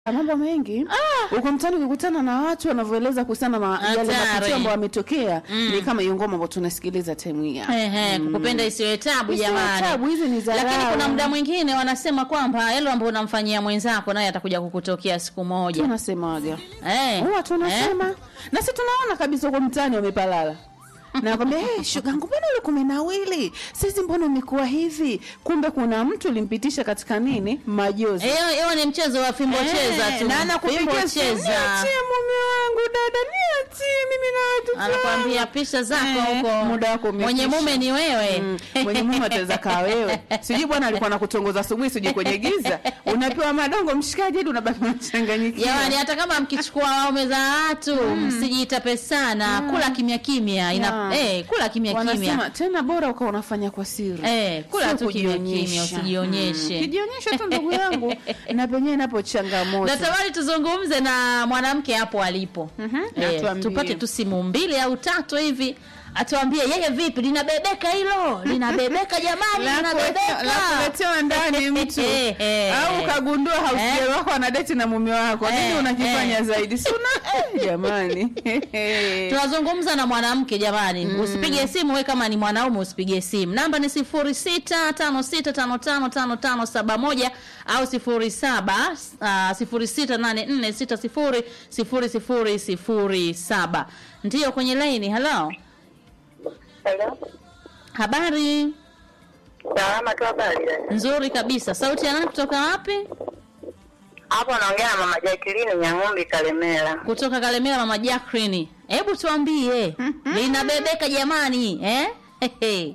mambo mengi uko mtaani ukikutana na watu wanavyoeleza kuhusiana na ma- yale Hatari. matukio ambayo yametokea ni kama hiyo ngoma ambayo tunasikiliza time hii hapa. Ehe, kukupenda isiwe tabu Isiwe jamani. tabu, hizi ni dharau. Lakini kuna muda mwingine wanasema kwamba yale ambayo unamfanyia mwenzako naye atakuja kukutokea siku moja. tunasemaga Eh. huwa tunasema na si tunaona kabisa uko mtaani wamepalala nakwambia hey, shugangu mbona ule kumenawili sisi mbona umekuwa hivi kumbe kuna mtu ulimpitisha katika nini majozi Eh, Hiyo hiyo ni mchezo wa fimbo Eh, cheza tu. na Fimbo anakupigia simu, cheza. niachie mume wangu dada niachie mimi na watoto Anakwambia wangu." pisha zako Eh, huko. muda wako umekwisha. Mwenye mume ni wewe. Mm, mwenye mume ataweza kaa wewe sijui bwana alikuwa nakutongoza asubuhi sijui kwenye giza unapewa madongo mshikaji hadi unabaki unachanganyikiwa Jamani, hata kama mkichukua waume za watu msijiitape sana, kula kimya kimya. Ina Yeah. eh, kula kimya wanasema kimya. tena bora ukawa unafanya kwa siri Eh, kula Sio tu kimya kimya, kujionyesha. usijionyeshe. Mm, kijionyesha tu ndugu yangu na penyewe inapo changamoto Natamani tuzungumze na mwanamke hapo alipo. Mhm, Eh, atuambie. tupate tu simu mbili au tatu hivi atuambie yeye vipi linabebeka hilo linabebeka jamani La kulete- la kuletewa ndani mtu Eh, eh. au ukagundua hausiel Eh. wako anadeti na mume wako nini Eh, unakifanya eh. zaidi si una eh, jamani tunazungumza na mwanamke jamani usipige simu we kama ni mwanaume usipige simu namba ni sifuri sita tano sita tano tano tano tano saba moja au sifuri saba uh, sifuri sita nane nne sita sifuri sifuri sifuri sifuri saba ndiyo kwenye laini halo Hello. habari Salama tu habari. nzuri kabisa sauti ya nani kutoka wapi Hapo naongea na mama Jacqueline Nyang'umbi Kalemera. kutoka kalemera mama jacklin hebu tuambie linabebeka jamani eh? Hehe.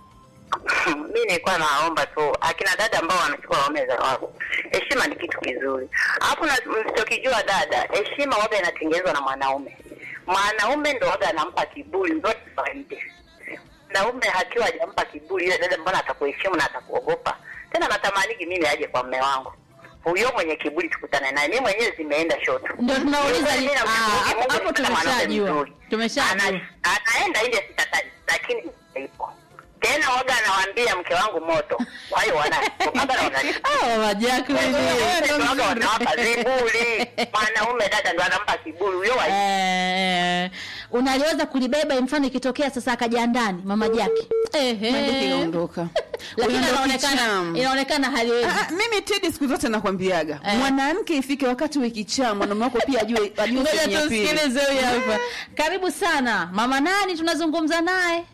mi nilikuwa naomba tu akina dada ambao wanachukua waume za wao, heshima ni kitu kizuri. Alafu na msichokijua dada, heshima waga inatengenezwa na mwanaume. Mwanaume ndo waga anampa kiburi zote za nje. Mwanaume akiwa hajampa kiburi, yule dada mbona atakuheshimu na atakuogopa? Tena natamaniki mimi aje kwa mme wangu huyo mwenye kiburi, tukutane naye. Mimi mwenyewe zimeenda shoto Ndio tunauliza Mimi ni- namshukuru ah, Mungu hapo nimepata mwanamke tumeshajua. mzuri. Tumeshajua. Ana- anaenda nje sitataji, lakini ipo tena waga anawaambia mke wangu moto kwa hiyo wana waga wana- Ah, mama Jacqueline. waga wanawapa viburi mwanaume dada ndo anampa kiburi huyo wa Eh, unaliweza kulibeba mfano ikitokea sasa akaja ndani mama Jackie. Ehe. Maduka ikaondoka Lakini Huyo ndo inaonekana kichamu. inaonekana haliwezi. Ah, mimi tedi siku zote nakwambiaga Eh. mwanamke ifike wakati wekichaa mwanaume wako pia ajue ajue Ngoja sehemu ya pili. tusikilize huyu hapa. Karibu sana. Mama nani tunazungumza naye?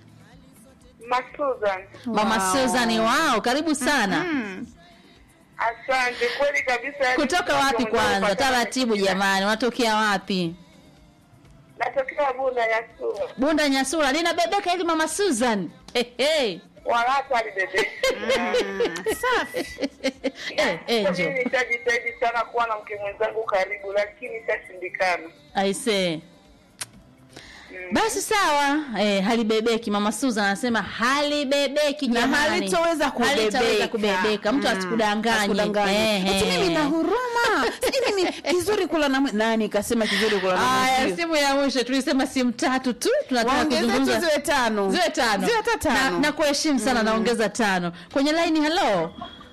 Masusan Mama Wow. Susan wao, karibu sana. Mm. asante kweli kabisa Kutoka wapi kwanza? Taratibu jamani, unatokea wapi? natokea bunda ya sura Bunda Nyasura linabebeka ili Mama Susan. Hehe. walatu alibebe Safi. Eh, Angel. nitajitahidi sana kuwa na mke mwenzangu karibu lakini itashindikana I say. Basi sawa, eh, halibebeki. Mama Susan anasema halibebeki na jamani. halitoweza kubebeka, Halitaweza kubebeka. Mtu Mm. asikudanganye. Asikudanganye. Eh, Eti eh. mimi na huruma sijui mimi kizuri kula na mwe- nani kasema kizuri kula na Aya, mwenzio? simu ya mwisho tulisema simu tatu tu tunataka waongeze tu kuzungumza ziwe tano ziwe tano ziwe hata tano na, na kuheshimu sana naongeza tano kwenye laini hello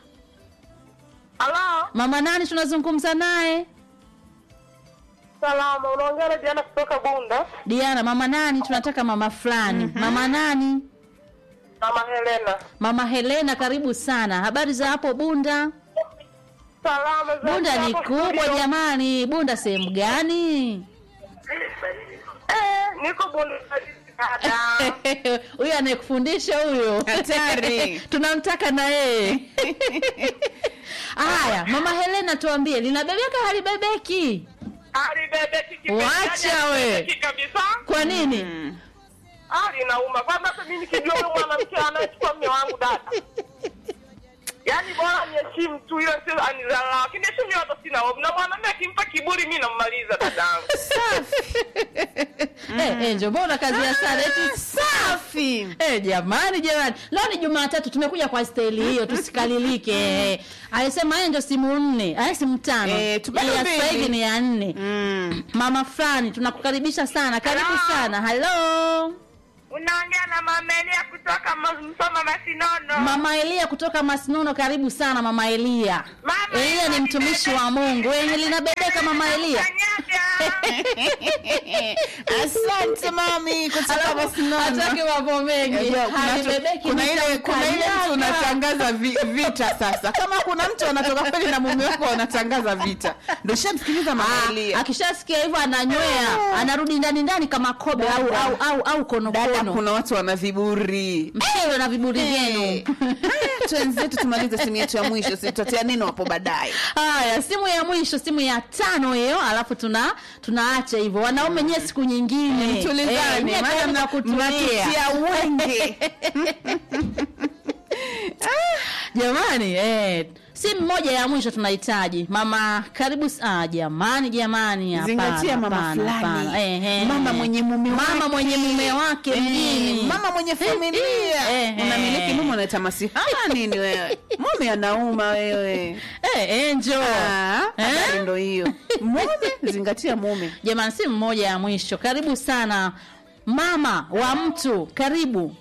halo mama nani tunazungumza naye salama unaongea na Diana kutoka bunda diana mama nani tunataka mama fulani mama nani mama Helena mama helena karibu sana habari za hapo bunda salama za bunda ni hapo kubwa studio. jamani bunda sehemu gani eh niko bunda dada huyo anayekufundisha huyo Hatari. tunamtaka na yeye haya mama helena tuambie linabebeka halibebeki alibebeki kipenzi Wacha we. alibebeki kabisa kwa nini ah inauma kwanza hata mimi nikijua huyo mwanamke anayechukua mume wangu dada yaani bora niheshimu tu hiyo sio anizala lakini heshimu hata sina hofu na mwanamume akimpa kiburi mimi nammaliza dadangu Eh, eh, njoo mbona kazi ya sana eti safi Eh, jamani jamani leo ni jumatatu tumekuja kwa staili hiyo tusikalilike Eh, alisema yeye ndio simu nne aya simu tano Eh, tubaki ya mbili. sasa hivi ni ya nne mm. mama fulani tunakukaribisha sana karibu Hello. sana halo Unaongea na Mama Elia kutoka Ma- Msoma Masinono. Mama Elia kutoka Masinono, karibu sana Mama Elia. Mama Elia ni Elia, mtumishi wa Mungu. Wenye linabebeka Mama Elia. Kanyaga. asante mami kutoka Masinono. Hataki mambo mengi. Unajua, kuna tu- Halibebeki kuna ile kuna ile mtu nitamkanyaga. unatangaza vi, vita sasa kama kuna mtu anatoka kweli na mume wako wanatangaza vita ndio shamsikiliza Ah, mamaelia akishasikia hivyo ananywea anarudi ndani ndani kama kobe au Dada. au au, au dada konokono kuna watu wana viburi mshiwe na viburi Eh. vyenu Haya, twenzetu tumalize simu yetu ya mwisho sitatia neno hapo baadaye haya simu ya mwisho simu ya tano hiyo alafu tuna tunaacha hivyo wanaume nyie siku nyingine Eh, tulizane nyie maana kaeni mna- kwa kutulia. mnatutia wenge jamani eh, simu moja ya mwisho tunahitaji mama karibu s- ah, jamani jamani hapana, zingatia mama hapana, hapana. fulani Eh, eh. mama mwenye mume mama wake. mwenye mume wake Eh, mjini mama mwenye familia Eh, eh. unamiliki mume unaita masihara nini wewe mume anauma wewe eh, enjo Ah, Eh? habari ndo hiyo mume zingatia mume jamani simu moja ya mwisho karibu sana mama wa mtu karibu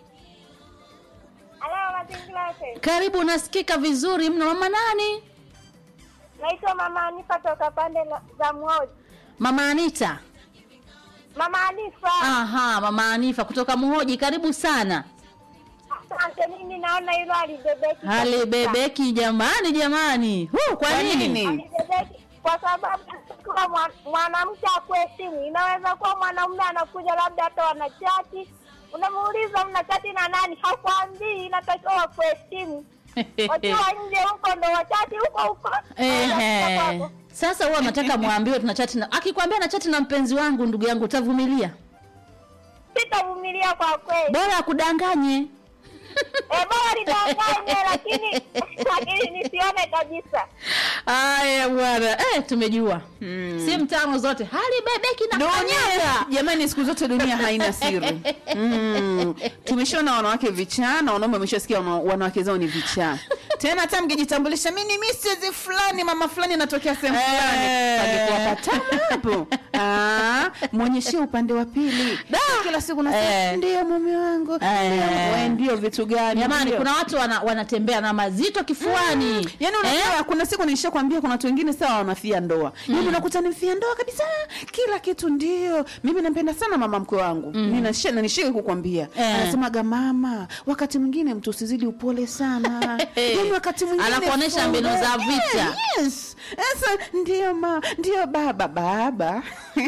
Halo, mazingira yote. karibu unasikika vizuri mno mama nani Naitwa Mama Anifa toka pande la- za Mwoji. mama anita Mama Anifa. aha mama anifa kutoka muhoji karibu sana Asante, mimi naona hilo alibebeki. halibebeki jamani jamani Hu, kwa Kwa nini nini? Alibebeki kwa sababu kwa mwa- mwanamke akuwe simu, inaweza kuwa mwanaume anakuja labda hata wanachati, unamuuliza mna chati na nani, hakwambii, inatakiwa wakuwe simu. Wakiwa nje huko ndo wachati huko huko. Ehe. Kwako. sasa huwa nataka mwambiwe tuna chati na akikwambia na chati na mpenzi wangu ndugu yangu utavumilia Sitavumilia kwa kweli. bora akudanganye Eh, bora nidanganye lakini lakini nisione kabisa. Aya bwana, eh, tumejua mm. simu tano zote halibebeki na dunia kanyaga. jamani siku zote dunia haina siri mm. tumeshaona wanawake vichaa na wanaume wameshasikia wana- wanawake zao ni vichaa tena hata mngejitambulisha mi ni misezi fulani mama fulani natokea sehemu fulani Eh. Palikuwa patamu hapo Ah, mwonyeshie upande wa pili kila siku nasema Eh. ndio mume wangu Eh. ndio, we, ndio vitu gani Jamani, ndio. kuna watu wana, wanatembea na mazito kifuani yaani unajua kuna siku nishakwambia kuna watu wengine sawa wanafia ndoa yaani unakuta ni mfia ndoa kabisa kila kitu ndio mimi nampenda sana mama mkwe wangu mm. nishike kukwambia Eh. anasemaga mama wakati mwingine mtu usizidi upole sana yaani wakati mwingine Anakuonesha mbinu za follow. vita. Eh, yes sasa ndio ma ndio baba baba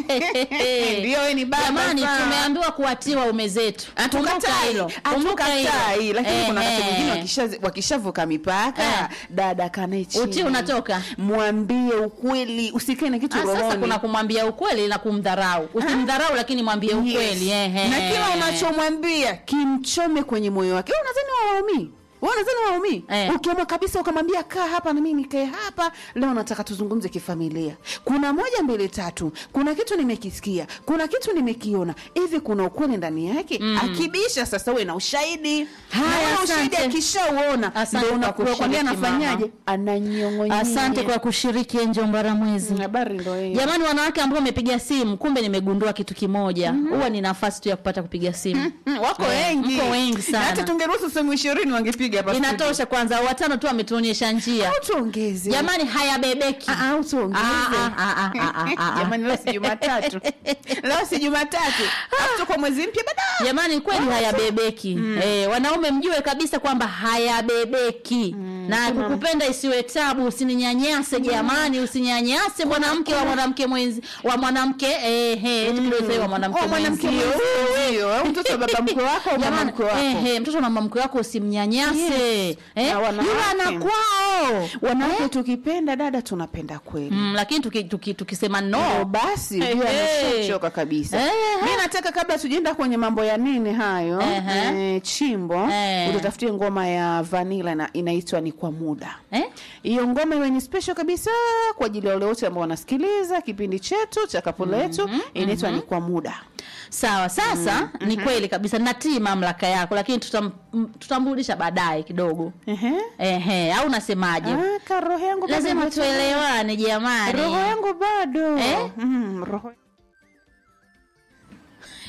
ndio we ni baba Jamani, sawa. tumeambiwa kuwatii waume zetu. Kumbuka Hatukatai, hilo. Kumbuka hilo. hatukatai, lakini kuna wakati Ehe. mwingine wakisha- wakishavuka mipaka Eh. dada kanae chini Utii unatoka. mwambie ukweli usikae na kitu Ah, Sasa rohoni kuna kumwambia ukweli na kumdharau. Usimdharau lakini mwambie Yes. ukweli. Ehe. na kila unachomwambia kimchome kwenye moyo wake Wewe unadhani wawaumii wewe unadhani waumii Eh. ukiamua kabisa ukamwambia kaa hapa na mimi nikae hapa leo nataka tuzungumze kifamilia kuna moja mbili tatu kuna kitu nimekisikia kuna kitu nimekiona hivi kuna ukweli ndani yake akibisha sasa uwe na ushahidi Haya, Na ule ushahidi asante. akishauona Asante ndo kwa unakwambia kushiriki, anafanyaje mama. ananyong'onyea Asante kwa kushiriki Enjo Mbaramwezi. habari ndo hiyo Jamani, wanawake ambao wamepiga simu, kumbe nimegundua kitu kimoja, huwa ni nafasi tu ya kupata kupiga simu. Mm, wako Eh, wengi mko wengi Na sana. hata tungeruhusu sehemu ishirini wangepiga hapa studio. Inatosha kwanza, watano tu ametuonyesha njia. au tuongeze Jamani, hayabebeki. Ah, au tuongeze Ah, ah, ah, ah, ah, ah, ah. jamani leo si jumatatu leo si jumatatu Alafu tuko mwezi mpya bada jamani kweli hayabebeki eh, wanaume mjue kabisa kwamba hayabebeki na kukupenda isiwe tabu usininyanyase jamani usinyanyase mwanamke wa mwanamke mwenzi wa mwanamke eh, eh, eti kidogo sasa wa mwanamke Oh, mwanamke mwenzio. mwenzio au mtoto wa baba mkwe wako au mama Jamani, mkwe wako eh, eh, mtoto na mama mkwe wako usimnyanyase Yes. eh, Na wanawake. yule anakwao wanawake tukipenda dada tunapenda kweli mm, lakini tuki, tuki, tukisema Ndio no basi Eh, jua eh. ameshachoka kabisa Eh, mi nataka kabla tujaenda kwenye mambo ya nini hayo Ehe. eh, chimbo Eh. utatafutie ngoma ya vanila na inaitwa ni kwa muda eh? hiyo ngoma iwe ni special kabisa kwa ajili ya wale wote ambao wanasikiliza kipindi chetu cha kapu letu inaitwa ni kwa muda sawa sasa ni kweli kabisa natii mamlaka yako lakini tutam, m- tutamrudisha baadaye kidogo Ehe. ehe au unasemaje Ah, ka roho yangu bado lazima imetoka. tuelewane jamani roho yangu bado Eh? mm, roho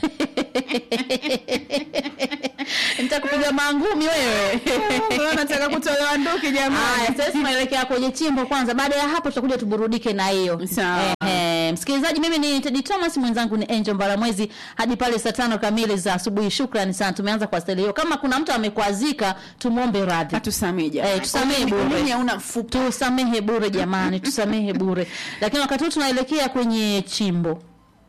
nitakupiga mangumi wewe Leo nataka kutolewa nduki Haya, jamani. sasa tunaelekea kwenye chimbo kwanza. Baada ya hapo tutakuja tuburudike na hiyo. Sawa. Ehe, msikilizaji, mimi ni Teddy Thomas, mwenzangu ni Angel Mbaramwezi hadi pale saa tano kamili za asubuhi. Shukrani sana, tumeanza kwa staili hiyo. Kama kuna mtu amekwazika, tumwombe radhi. Atusamee jamani. Eh, tusamehe Kwa nini- bure. nini hauna mfupa? Tusamehe bure jamani, tusamehe bure. Lakini wakati huu tunaelekea kwenye chimbo.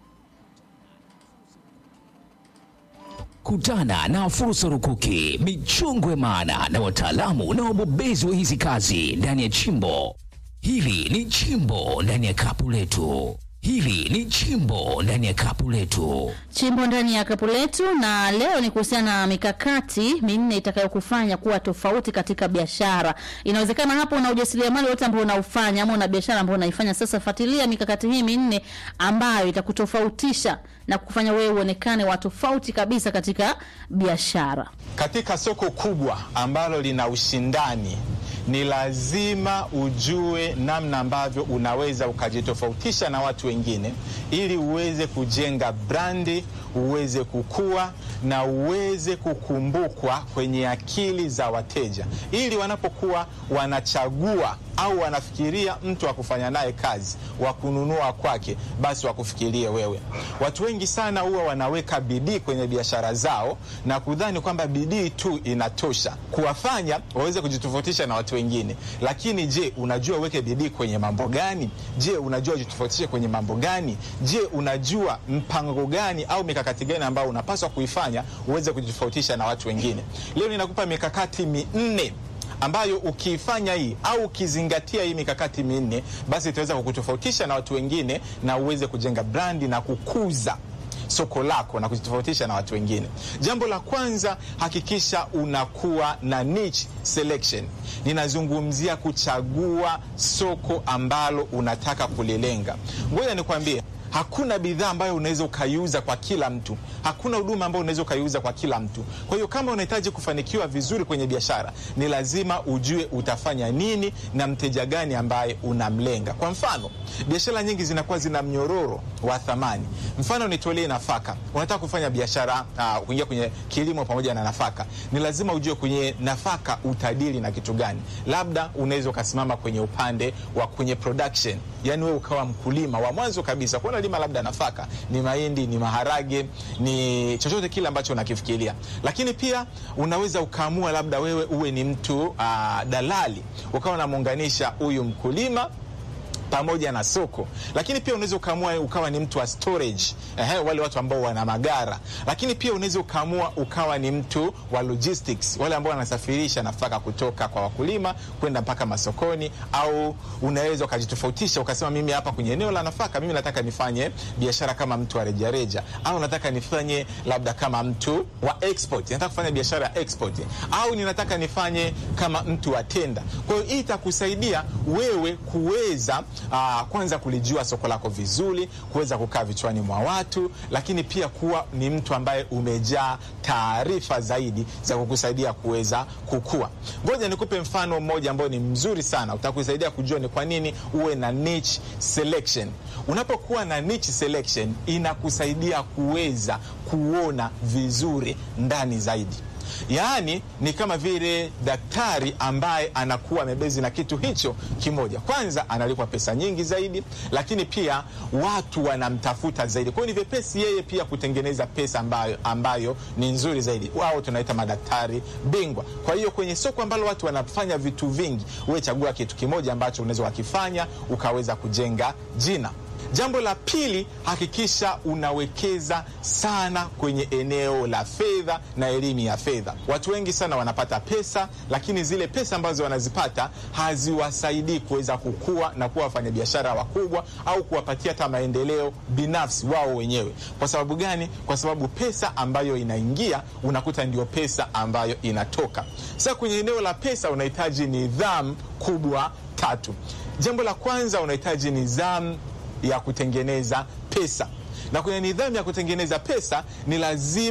Kutana na fursa rukuki, michongo ya maana na wataalamu na wabobezi wa hizi kazi ndani ya chimbo. Hili ni chimbo ndani ya kapu letu. Hili ni chimbo ndani ya kapu letu. chimbo ndani ya kapu letu, na leo ni kuhusiana na mikakati minne itakayokufanya kuwa tofauti katika biashara. Inawezekana hapo una ujasiriamali wote ambao unaufanya ama una biashara ambayo unaifanya sasa. Fuatilia mikakati hii minne ambayo itakutofautisha na kufanya wewe uonekane wa tofauti kabisa katika biashara. Katika soko kubwa ambalo lina ushindani, ni lazima ujue namna ambavyo unaweza ukajitofautisha na watu wengine, ili uweze kujenga brandi, uweze kukua na uweze kukumbukwa kwenye akili za wateja, ili wanapokuwa wanachagua au wanafikiria mtu wa kufanya naye kazi, wa kununua kwake, basi wakufikirie wewe. Watu wengi sana huwa wanaweka bidii kwenye biashara zao na kudhani kwamba bidii tu inatosha kuwafanya waweze kujitofautisha na watu wengine. Lakini je, unajua uweke bidii kwenye mambo gani? Je, unajua ujitofautishe kwenye mambo gani? Je, unajua mpango gani au mikakati gani ambayo unapaswa kuifanya uweze kujitofautisha na watu wengine? Leo ninakupa mikakati minne ambayo ukiifanya hii au ukizingatia hii mikakati minne, basi itaweza kukutofautisha na watu wengine na uweze kujenga brandi na kukuza soko lako na kujitofautisha na watu wengine. Jambo la kwanza, hakikisha unakuwa na niche selection. Ninazungumzia kuchagua soko ambalo unataka kulilenga. Ngoja nikwambie, hakuna bidhaa ambayo unaweza ukaiuza kwa kila mtu. Hakuna huduma ambayo unaweza ukaiuza kwa kila mtu. Kwa hiyo kama unahitaji kufanikiwa vizuri kwenye biashara, ni lazima ujue utafanya nini na mteja gani ambaye unamlenga. Kwa mfano, biashara nyingi zinakuwa zina mnyororo wa thamani. Mfano, nitolee nafaka. Unataka kufanya biashara uh, kuingia kwenye kilimo pamoja na nafaka, ni lazima ujue kwenye nafaka utadili na kitu gani. Labda unaweza ukasimama kwenye upande wa kwenye production, yani wewe ukawa mkulima wa mwanzo kabisa, kwa unalima labda nafaka, ni mahindi, ni maharage, ni chochote kile ambacho unakifikiria. Lakini pia unaweza ukaamua labda wewe uwe ni mtu uh, dalali, ukawa unamuunganisha huyu mkulima pamoja na soko, lakini pia unaweza ukaamua ukawa ni mtu wa storage, ehe, wale watu ambao wana magara. Lakini pia unaweza ukaamua ukawa ni mtu wa logistics, wale ambao wanasafirisha nafaka kutoka kwa wakulima kwenda mpaka masokoni. Au unaweza ukajitofautisha ukasema, mimi hapa kwenye eneo la nafaka, mimi nataka nifanye biashara kama mtu wa rejareja, au nataka nifanye labda kama mtu wa export, nataka kufanya biashara ya export, au ninataka nifanye kama mtu wa tenda. Kwa hiyo hii itakusaidia wewe kuweza uh, kwanza kulijua soko lako vizuri, kuweza kukaa vichwani mwa watu, lakini pia kuwa ni mtu ambaye umejaa taarifa zaidi za kukusaidia kuweza kukua. Ngoja nikupe mfano mmoja ambao ni mzuri sana, utakusaidia kujua ni kwa nini uwe na niche selection. Unapokuwa na niche selection, inakusaidia kuweza kuona vizuri ndani zaidi. Yaani ni kama vile daktari ambaye anakuwa amebezi na kitu hicho kimoja. Kwanza analipwa pesa nyingi zaidi, lakini pia watu wanamtafuta zaidi. Kwa hiyo ni vyepesi yeye pia kutengeneza pesa ambayo, ambayo ni nzuri zaidi. Wao tunaita madaktari bingwa. Kwa hiyo kwenye soko ambalo watu wanafanya vitu vingi, wewe chagua kitu kimoja ambacho unaweza wakifanya ukaweza kujenga jina. Jambo la pili, hakikisha unawekeza sana kwenye eneo la fedha na elimu ya fedha. Watu wengi sana wanapata pesa, lakini zile pesa ambazo wanazipata haziwasaidii kuweza kukua na kuwa wafanyabiashara wakubwa au kuwapatia hata maendeleo binafsi wao wenyewe. Kwa sababu gani? Kwa sababu pesa ambayo inaingia unakuta ndio pesa ambayo inatoka. Sasa kwenye eneo la pesa unahitaji nidhamu kubwa tatu. Jambo la kwanza unahitaji nidhamu ya kutengeneza pesa na kwenye nidhamu ya kutengeneza pesa ni lazima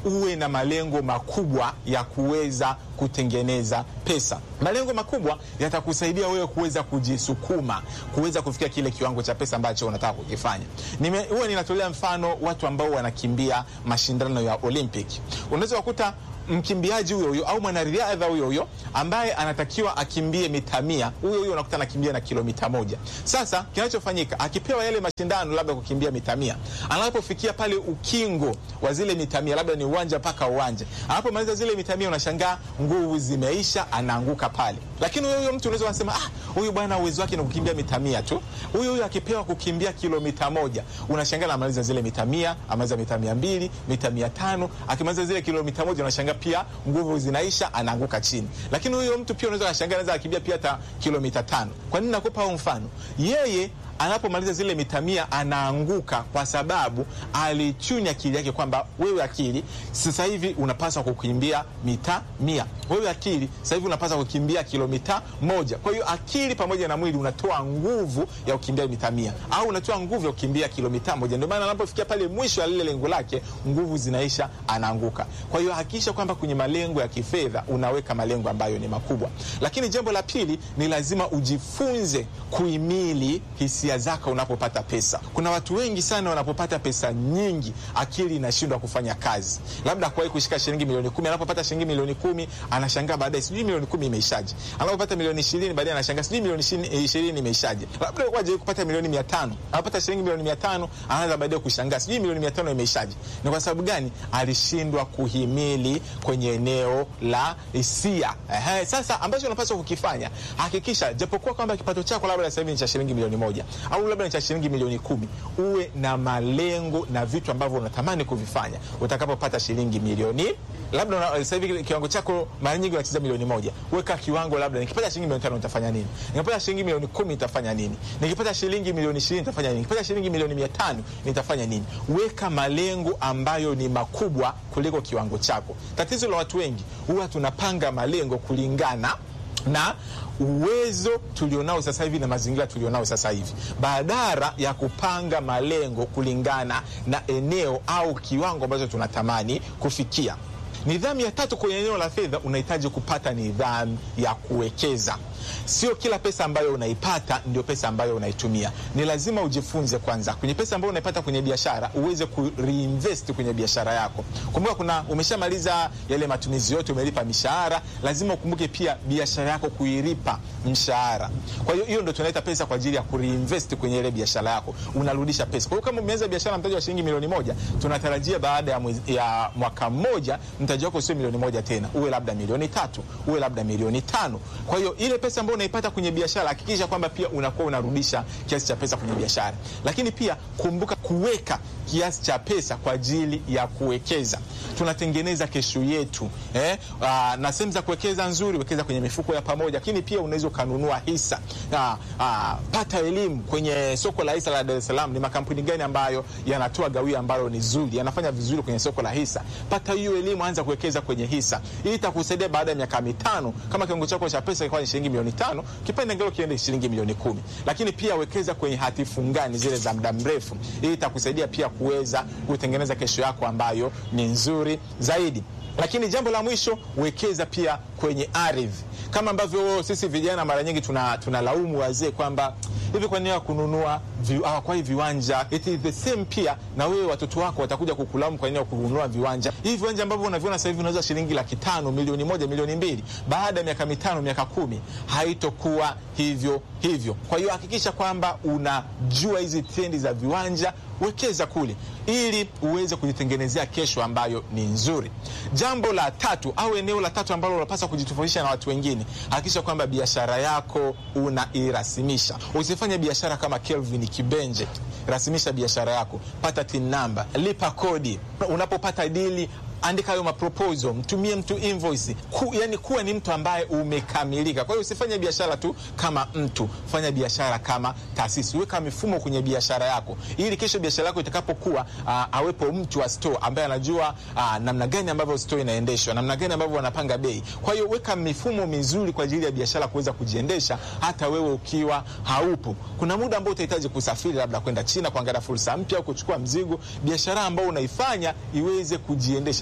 uwe na malengo makubwa ya kuweza kutengeneza pesa. Malengo makubwa yatakusaidia wewe kuweza kujisukuma, kuweza kufikia kile kiwango cha pesa ambacho unataka kukifanya. Nime- Huwa ninatolea mfano watu ambao wanakimbia mashindano ya Olympic. Unaweza kukuta mkimbiaji huyo huyo au mwanariadha huyo huyo ambaye anatakiwa akimbie mita mia, huyo huyo unakuta anakimbia na kilomita moja. Sasa kinachofanyika akipewa yale mashindano labda kukimbia mita mia, anapofikia pale ukingo wa zile mita mia, labda ni uwanja mpaka uwanja, anapomaliza zile mita mia, unashangaa nguvu zimeisha, anaanguka pale. Lakini huyo huyo mtu unaweza kusema ah, huyu bwana uwezo wake ni kukimbia mita mia tu. Huyo huyo akipewa kukimbia kilomita moja, unashangaa anamaliza zile mita mia, amaliza mita mia mbili, mita mia tano, akimaliza zile kilomita moja unashangaa pia nguvu zinaisha, anaanguka chini. Lakini huyo mtu pia unaweza kashangaa anaweza akimbia pia hata kilomita tano. Kwa nini nakupa huu mfano? Yeye anapomaliza zile mita mia anaanguka kwa sababu alichunya akili yake kwamba wewe akili sasa hivi unapaswa kukimbia mita mia, wewe akili sasa hivi unapaswa kukimbia kilomita moja. Kwa hiyo akili pamoja na mwili unatoa nguvu ya kukimbia mita mia au unatoa nguvu ya kukimbia kilomita moja. Ndio maana anapofikia pale mwisho ya lile lengo lake, nguvu zinaisha, anaanguka. Kwa hiyo hakikisha kwamba kwenye malengo ya kifedha unaweka malengo ambayo ni makubwa. Lakini jambo la pili ni lazima ujifunze kuhimili hisia zako unapopata pesa. Kuna watu wengi sana wanapopata pesa nyingi, akili inashindwa kufanya kazi. Labda kuwahi kushika shilingi milioni kumi, anapopata shilingi milioni kumi anashangaa baadaye, sijui milioni kumi imeishaje. Anapopata milioni ishirini baadaye anashangaa sijui milioni ishirini ishirini imeishaje. Labda waje kupata milioni mia tano, anapata shilingi milioni mia tano anaanza baadaye kushangaa sijui milioni mia tano imeishaje. Ni kwa sababu gani? Alishindwa kuhimili kwenye eneo la hisia. Ehe, sasa ambacho unapaswa kukifanya, hakikisha japokuwa kwamba kipato chako labda sasa hivi ni cha shilingi milioni moja au labda ni cha shilingi milioni kumi, uwe na malengo na vitu ambavyo unatamani kuvifanya utakapopata shilingi milioni labda una- sasa hivi kiwango chako mara nyingi unacheza milioni moja. Weka kiwango, labda nikipata shilingi milioni tano nitafanya nini? Nikipata shilingi milioni kumi nitafanya nini? Nikipata shilingi milioni ishirini nitafanya nini? Nikipata shilingi milioni mia tano nitafanya nini? Weka malengo ambayo ni makubwa kuliko kiwango chako. Tatizo la watu wengi huwa tunapanga malengo kulingana na uwezo tulionao sasa hivi na mazingira tulionao sasa hivi, badala ya kupanga malengo kulingana na eneo au kiwango ambacho tunatamani kufikia. Nidhamu ya tatu kwenye eneo la fedha, unahitaji kupata nidhamu ya kuwekeza. Sio kila pesa ambayo unaipata ndio pesa ambayo unaitumia. Ni lazima ujifunze kwanza kwenye pesa ambayo unaipata kwenye biashara, uweze ku reinvest kwenye biashara yako. Kumbuka, kuna umeshamaliza yale matumizi yote, umelipa mishahara, lazima ukumbuke pia biashara yako kuilipa mshahara. Kwa hiyo hiyo ndio tunaita pesa kwa ajili ya ku reinvest kwenye ile biashara yako, unarudisha pesa. Kwa hiyo kama umeanza biashara mtaji wa shilingi milioni moja, tunatarajia baada ya, mwezi, ya mwaka mmoja mtaji wako sio milioni moja tena, uwe labda milioni tatu, uwe labda milioni tano. Kwa hiyo ile pesa ambayo unaipata kwenye biashara, hakikisha kwamba pia unakuwa unarudisha kiasi cha pesa kwenye biashara. Lakini pia kumbuka kuweka kiasi cha pesa kwa ajili ya kuwekeza. Tunatengeneza kesho yetu eh? Aa, na sehemu za kuwekeza nzuri, wekeza kwenye mifuko ya pamoja, lakini pia unaweza ukanunua hisa. Aa, aa, pata elimu kwenye soko la hisa la Dar es Salaam. Ni makampuni gani ambayo yanatoa gawio ambalo ni zuri, yanafanya vizuri kwenye soko la hisa? Pata hiyo elimu, anza kuwekeza kwenye hisa. Hii itakusaidia baada ya miaka mitano, kama kiwango chako cha pesa kilikuwa ni shilingi milioni tano, kipande ngelo kiende shilingi milioni kumi. Lakini pia wekeza kwenye hati fungani zile za muda mrefu. Hii itakusaidia pia kuweza kutengeneza kesho yako ambayo ni nzuri zaidi. Lakini jambo la mwisho, wekeza pia kwenye ardhi, kama ambavyo sisi vijana mara nyingi tuna tunalaumu wazee kwamba hivi kwa nini hawakununua vi, hawakwai viwanja. It is the same pia na wewe, watoto wako watakuja kukulaumu kwa nini hawakununua viwanja. Hivi viwanja ambavyo unaviona sasa hivi unauza shilingi laki tano, milioni moja, milioni mbili, baada ya miaka mitano, miaka kumi haitokuwa hivyo hivyo. Kwa hiyo hakikisha kwamba unajua hizi trendi za viwanja, wekeza kule ili uweze kujitengenezea kesho ambayo ni nzuri. Jambo la tatu au eneo la tatu ambalo unapaswa kujitofautisha na watu wengine, hakikisha kwamba biashara yako unairasimisha. Usifanye biashara kama Kelvin Kibenje. Rasimisha biashara yako, pata tin namba, lipa kodi. Unapopata dili andika hayo maproposal, mtumie mtu invoice ku, yani kuwa ni mtu ambaye umekamilika. Kwa hiyo usifanye biashara tu kama mtu, fanya biashara kama taasisi. Weka mifumo kwenye biashara yako, ili kesho biashara yako itakapokuwa, uh, awepo mtu wa store ambaye anajua uh, namna gani ambavyo store inaendeshwa, namna gani ambavyo wanapanga bei. Kwa hiyo weka mifumo mizuri kwa ajili ya biashara kuweza kujiendesha hata wewe ukiwa haupo. Kuna muda ambao utahitaji kusafiri, labda kwenda China kuangalia fursa mpya au kuchukua mzigo, biashara ambayo unaifanya iweze kujiendesha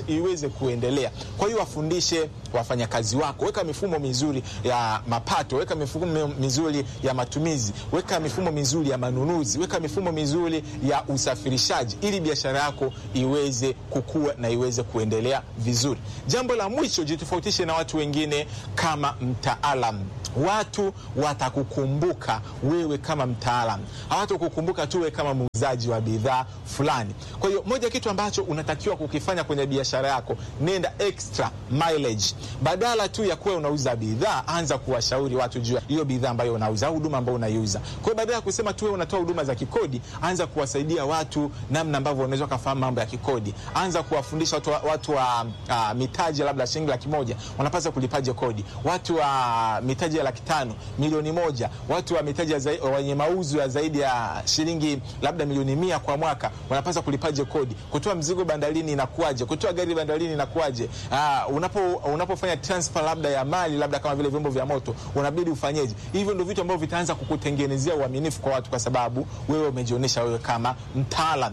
iweze kuendelea. Kwa hiyo wafundishe wafanyakazi wako, weka mifumo mizuri ya mapato, weka mifumo mizuri ya matumizi, weka mifumo mizuri ya manunuzi, weka mifumo mizuri ya usafirishaji, ili biashara yako iweze kukua na iweze kuendelea vizuri. Jambo la mwisho, jitofautishe na watu wengine kama mtaalam. Watu watakukumbuka wewe kama mtaalam, hawatakukumbuka tu wewe kama muuzaji wa bidhaa fulani. Kwa hiyo moja kitu ambacho unatakiwa kukifanya kwenye biashara yako, nenda extra mileage. Badala tu ya kuwa unauza bidhaa, anza kuwashauri watu juu ya hiyo bidhaa ambayo unauza au huduma ambayo unaiuza. Kwa hiyo badala ya kusema tu wewe unatoa huduma za kikodi, anza kuwasaidia watu namna ambavyo unaweza kufahamu mambo ya kikodi. Anza kuwafundisha watu, wa- watu wa uh, mitaji labda shilingi laki moja wanapaswa kulipaje kodi, watu wa mitaji ya laki tano milioni moja, watu wa mitaji ya zai- wenye mauzo ya zaidi ya shilingi labda milioni mia kwa mwaka wanapaswa kulipaje kodi, kutoa mzigo bandarini inakuwaje, kutoa gari bandarini inakuwaje, uh, unapo unapofanya transfer labda ya mali labda kama vile vyombo vya moto unabidi ufanyeje? Hivyo ndio vitu ambavyo vitaanza kukutengenezea uaminifu kwa watu, kwa sababu wewe umejionyesha wewe kama mtaalam.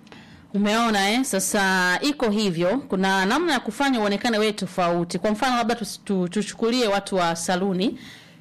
Umeona eh? Sasa iko hivyo, kuna namna ya kufanya uonekane wewe tofauti. Kwa mfano labda tusi- tu- tuchukulie watu wa saluni,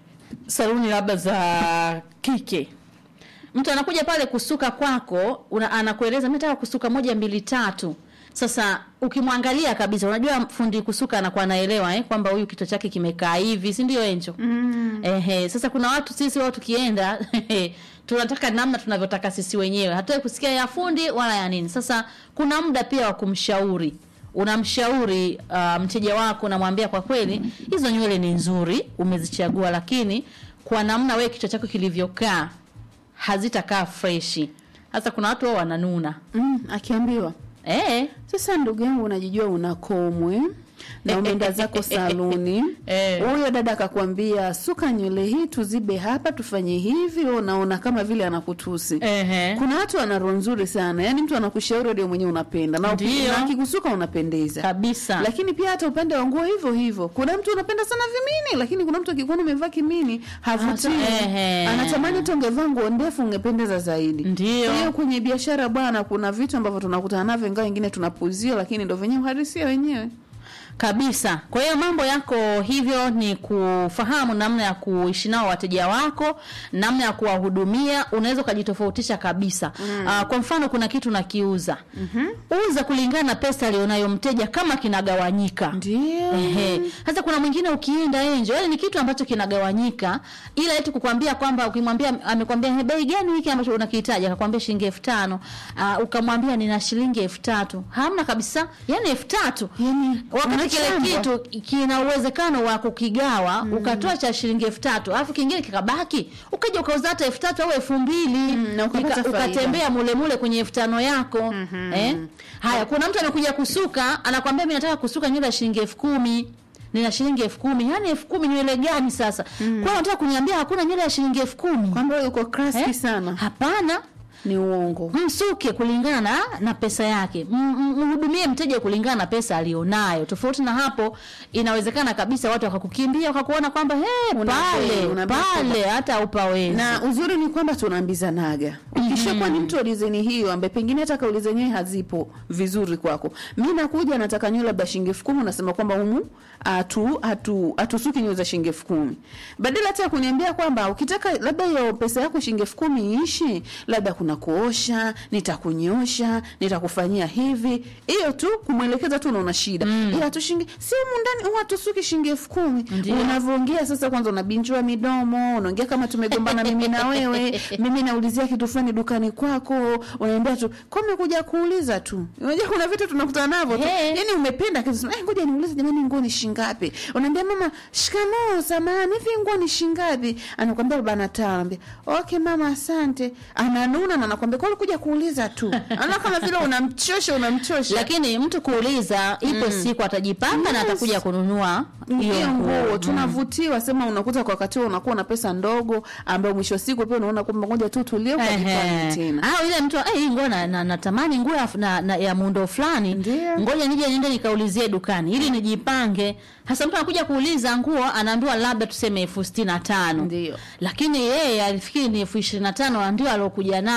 saluni labda za kike. Mtu anakuja pale kusuka kwako, una, anakueleza mimi nataka kusuka moja mbili tatu. Sasa ukimwangalia kabisa, unajua fundi kusuka anakuwa anaelewa eh, kwamba huyu kichwa chake kimekaa hivi, si ndio Enjo? Mm. Ehe, sasa kuna watu sisi wao tukienda tunataka namna tunavyotaka sisi wenyewe, hatutaki kusikia ya fundi wala ya nini. Sasa kuna muda pia wa kumshauri unamshauri uh, mteja wako, unamwambia kwa kweli, hizo nywele ni nzuri, umezichagua, lakini kwa namna wewe kichwa chako kilivyokaa hazitakaa freshi. Sasa kuna watu wao wananuna mm, akiambiwa eh, sasa ndugu yangu unajijua una komwe na umeenda zako saluni Eh. huyo dada akakwambia suka nywele hii tuzibe hapa tufanye hivi wewe unaona kama vile anakutusi Ehe. kuna watu wana roho nzuri sana yaani mtu anakushauri ndio mwenyewe unapenda na uki- Ndio. na akikusuka unapendeza kabisa. lakini pia hata upande wa nguo hivyo hivyo kuna mtu unapenda sana vimini lakini kuna mtu akikuona umevaa kimini havutii Hata- ehe. anatamani hata ungevaa nguo ndefu ungependeza zaidi Ndio. kwa hiyo kwenye biashara bwana kuna vitu ambavyo tunakutana navyo ingawa wengine tunapuzia lakini ndo venyewe uhalisia wenyewe kabisa. Kwa hiyo mambo yako hivyo ni kufahamu namna ya kuishi nao wateja wako, namna ya kuwahudumia, unaweza ukajitofautisha kabisa. Mm. Uh, kwa mfano kuna kitu nakiuza. Mm-hmm. Uza kulingana na pesa alionayo mteja kama kinagawanyika. ndio Ehe. Sasa kuna mwingine ukienda enjo, yani ni kitu ambacho kinagawanyika, ila eti kukwambia kwamba ukimwambia amekwambia "He, bei gani hiki ambacho unakihitaji, akakwambia shilingi elfu tano uh, ukamwambia nina shilingi elfu tatu hamna kabisa, yani elfu tatu Yani, wakati kile unachambwa. kitu kina uwezekano wa kukigawa ukatoa cha shilingi elfu tatu alafu kingine kikabaki, ukaja ukauza hata elfu tatu au elfu mbili na ukapata Nika- faida. ukatembea mule mule kwenye elfu tano yako eh? Haya, kuna mtu amekuja kusuka, anakwambia mimi nataka kusuka nywele ya shilingi elfu kumi nina shilingi elfu kumi yaani elfu kumi nywele gani sasa? Mm. Kwa hiyo unataka kuniambia hakuna nywele ya shilingi elfu kumi kwamba wewe uko kraski sana Hapana, ni uongo msuke kulingana na, na pesa yake, M- m- mhudumie mteja kulingana na pesa alionayo. Tofauti na hapo, inawezekana kabisa watu wakakukimbia wakakuona kwamba hey, Una pale bei, una bei pale hata upawezi na uzuri ni kwamba tunaambizanaga ukishakuwa ni mtu wa dizeni hiyo ambaye pengine hata kauli zenyewe hazipo vizuri kwako mi nakuja nataka nywele labda shilingi elfu kumi unasema kwamba humu atu atu atusuki nywele za shilingi elfu kumi badala hata ya kuniambia kwamba ukitaka labda hiyo pesa yako shilingi elfu kumi iishi labda kuna kuosha nitakunyosha nitakufanyia hivi hiyo tu kumwelekeza tu unaona shida ila tu shilingi si humu ndani huwa tusuki shilingi elfu kumi Ndio. unavyoongea sasa kwanza unabinjua midomo unaongea kama tumegombana mimi na wewe mimi naulizia kitu fulani dukani kwako unaambia tu kwa umekuja kuuliza tu unajua kuna vitu tunakutana navyo tu He. yani umependa kitu sema, "Eh, ngoja niulize jamani nguo ni shingapi unaambia mama shikamoo samahani hivi nguo ni shingapi anakwambia arobaini na tano anaambia okay mama asante ananuna na anakwambia kwa kuja kuuliza tu ana kama vile unamchosha unamchosha lakini mtu kuuliza ipo siku atajipanga na Yes. atakuja kununua hiyo nguo Mm. tunavutiwa sema unakuta kwa wakati huo unakuwa na pesa ndogo ambayo mwisho wa siku pia unaona kwamba ngoja tu tulie ukajipange Ehe. tena au ile mtu "Eh, hii nguo na, na, natamani nguo ya, na, na, ya muundo fulani Ndio. ngoja nije niende nikaulizie dukani ili nijipange hasa mtu anakuja kuuliza nguo anaambiwa labda tuseme elfu sitini na tano Ndio. lakini yeye alifikiri ni elfu ishirini na tano ndio aliokuja nayo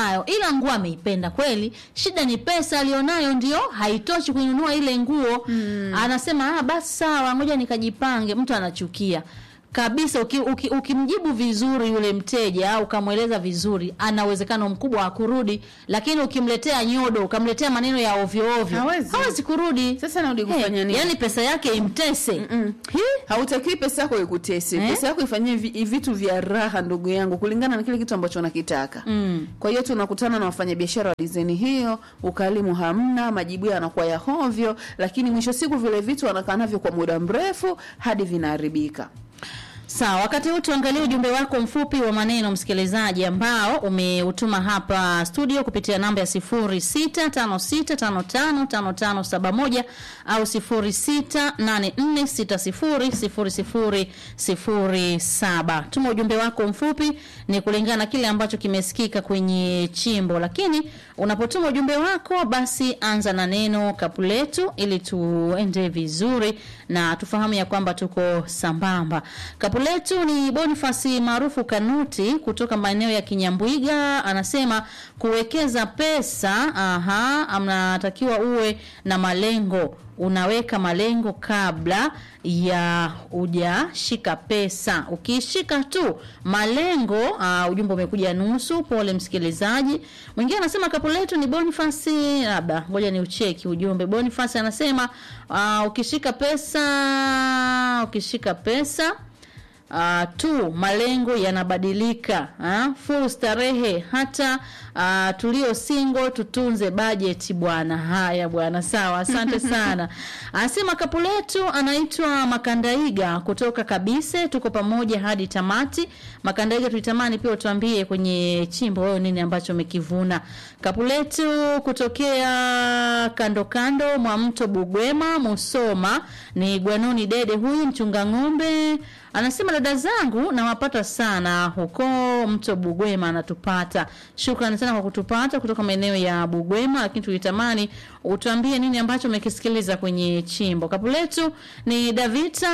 nayo ila nguo ameipenda kweli shida ni pesa alionayo ndio haitoshi kuinunua ile nguo mm. anasema ah, basi sawa ngoja nikajipange mtu anachukia kabisa ukimjibu uki, uki ukimjibu vizuri yule mteja au ukamweleza vizuri ana uwezekano mkubwa wa kurudi lakini ukimletea nyodo ukamletea maneno ya ovyo ovyo Hawezi. hawezi kurudi Sasa narudi kufanya nini? yani pesa yake imtese Hi? hautakiwi pesa yako ikutese Eh? pesa yako ifanyie vi, vitu vya raha ndugu yangu kulingana na kile kitu ambacho unakitaka Mm. kwa hiyo tunakutana na wafanyabiashara wa dizeni hiyo ukalimu hamna majibu yanakuwa ya hovyo lakini mwisho siku vile vitu wanakaa navyo kwa muda mrefu hadi vinaharibika Sawa, wakati huu tuangalie ujumbe wako mfupi wa maneno msikilizaji, ambao umeutuma hapa studio kupitia namba ya 0656555571 au 0684600007. Tuma ujumbe wako mfupi, ni kulingana na kile ambacho kimesikika kwenye chimbo, lakini unapotuma ujumbe wako, basi anza na neno kapu letu ili tuende vizuri na tufahamu ya kwamba tuko sambamba. Kapu letu ni Bonifasi maarufu Kanuti kutoka maeneo ya Kinyambwiga, anasema kuwekeza pesa, aha, anatakiwa uwe na malengo unaweka malengo kabla ya ujashika pesa. Ukishika tu malengo, uh, ujumbe umekuja nusu. Pole msikilizaji. Mwingine anasema kapu letu ni Bonifasi, labda ngoja ni ucheki ujumbe. Bonifasi anasema uh, ukishika pesa, ukishika pesa uh, tu malengo yanabadilika uh, full starehe hata uh, tulio single tutunze bajeti bwana haya bwana sawa asante sana anasema kapu letu anaitwa makandaiga kutoka kabise tuko pamoja hadi tamati makandaiga tulitamani pia utuambie kwenye chimbo wewe nini ambacho umekivuna kapu letu kutokea kando kando mwa mto bugwema musoma ni gwanoni dede huyu mchunga ng'ombe anasema dada zangu nawapata sana huko mto bugwema anatupata shukrani sana kwa kutupata kutoka maeneo ya bugwema lakini tulitamani utuambie nini ambacho umekisikiliza kwenye chimbo kapu letu ni davita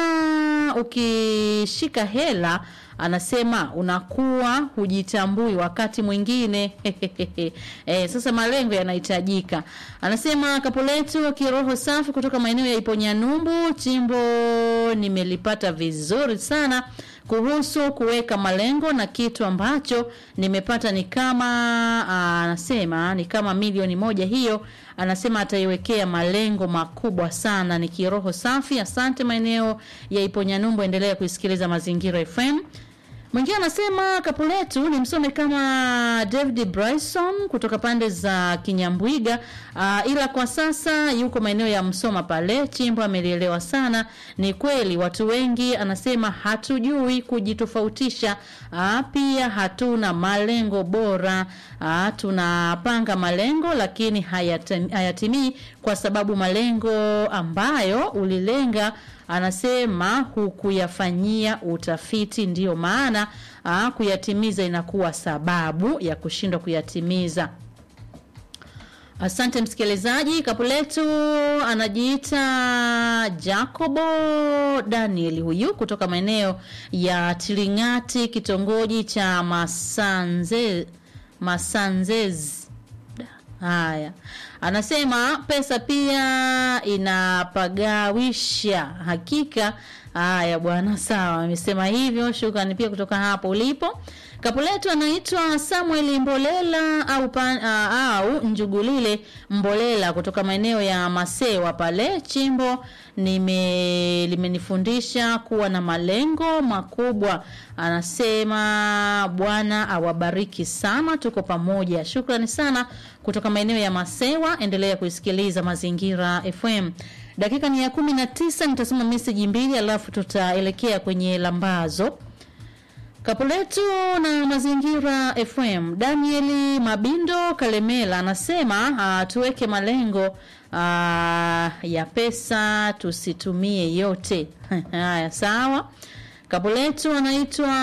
ukishika hela anasema unakuwa hujitambui wakati mwingine e, sasa malengo yanahitajika anasema kapu letu kiroho safi kutoka maeneo ya iponyanyumbu chimbo nimelipata vizuri sana kuhusu kuweka malengo na kitu ambacho nimepata ni kama aa, anasema ni kama milioni moja hiyo anasema ataiwekea malengo makubwa sana ni kiroho safi asante maeneo ya iponyanyumbu endelea kuisikiliza mazingira fm Mwingine anasema kapu letu ni msome kama David Bryson kutoka pande za Kinyambwiga, uh, ila kwa sasa yuko maeneo ya Msoma pale. Chimbo amelielewa sana. Ni kweli watu wengi anasema hatujui kujitofautisha, uh, pia hatuna malengo bora. Uh, tunapanga malengo lakini hayatim, hayatimii kwa sababu malengo ambayo ulilenga anasema hukuyafanyia utafiti, ndiyo maana aa, kuyatimiza inakuwa sababu ya kushindwa kuyatimiza. Asante msikilizaji. Kapu letu anajiita Jacobo Daniel, huyu kutoka maeneo ya Tilingati, kitongoji cha Masanze, Masanzezi. Haya, anasema pesa pia inapagawisha. Hakika haya bwana, sawa, amesema hivyo. Shukrani pia kutoka hapo ulipo. Kapu letu anaitwa Samuel Mbolela au, pan, uh, au Njugulile Mbolela kutoka maeneo ya Masewa pale Chimbo. Nime limenifundisha kuwa na malengo makubwa. Anasema Bwana awabariki sana, tuko pamoja. Shukrani sana kutoka maeneo ya Masewa. Endelea kuisikiliza Mazingira FM. Dakika ni ya kumi na tisa. Nitasoma meseji mbili alafu tutaelekea kwenye lambazo Kapu letu na Mazingira FM. Danieli Mabindo Kalemela anasema uh, tuweke malengo uh, ya pesa tusitumie yote. Haya, sawa. Kapu letu anaitwa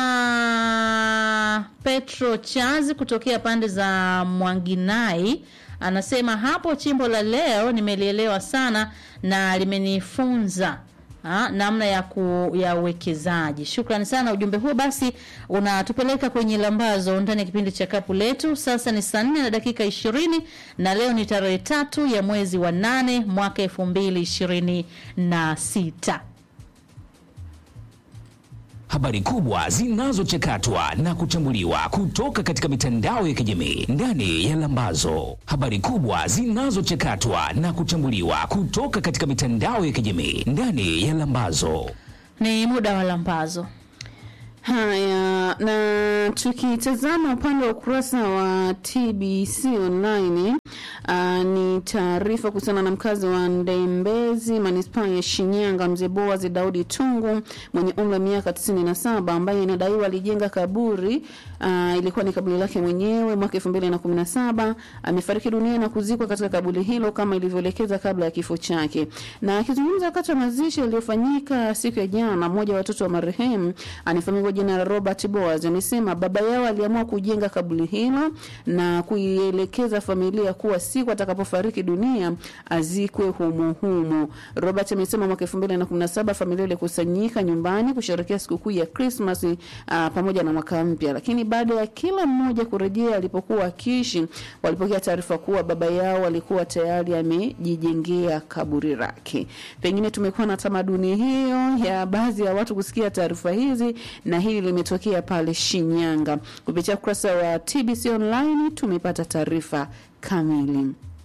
Petro Chazi kutokea pande za Mwanginai anasema hapo chimbo la leo nimelielewa sana na limenifunza Ah, namna ya ku, ya uwekezaji. Shukrani sana, ujumbe huo basi unatupeleka kwenye lambazo ndani ya kipindi cha kapu letu. Sasa ni saa nne na dakika ishirini na leo ni tarehe tatu ya mwezi wa nane mwaka elfu mbili ishirini na sita. Habari kubwa zinazochakatwa na kuchambuliwa kutoka katika mitandao ya kijamii ndani ya Lambazo. Habari kubwa zinazochakatwa na kuchambuliwa kutoka katika mitandao ya kijamii ndani ya Lambazo. Ni muda wa lambazo. Haya, na tukitazama upande wa ukurasa wa TBC online uh, ni taarifa kuhusiana na mkazi wa Ndembezi manispaa ya Shinyanga, mzee Boaz Daudi Tungu mwenye umri wa miaka 97 ambaye inadaiwa alijenga kaburi uh, ilikuwa ni kaburi lake mwenyewe mwaka 2017 amefariki dunia na kuzikwa katika kaburi hilo kama ilivyoelekeza kabla ya kifo chake. Na akizungumza wakati wa mazishi yaliyofanyika siku ya jana, mmoja wa watoto wa marehemu anafahamika kwa jina la Robert Boaz amesema baba yao aliamua kujenga kaburi hilo na kuielekeza familia kuwa siku atakapofariki dunia azikwe humo humo. Robert amesema mwaka 2017 familia ilikusanyika nyumbani kusherehekea sikukuu ya Christmas uh, pamoja na mwaka mpya, lakini baada ya kila mmoja kurejea alipokuwa akiishi, walipokea taarifa kuwa baba yao alikuwa tayari amejijengea kaburi lake. Pengine tumekuwa na tamaduni hiyo ya baadhi ya watu kusikia taarifa hizi, na hili limetokea pale Shinyanga. Kupitia ukurasa wa TBC online tumepata taarifa kamili.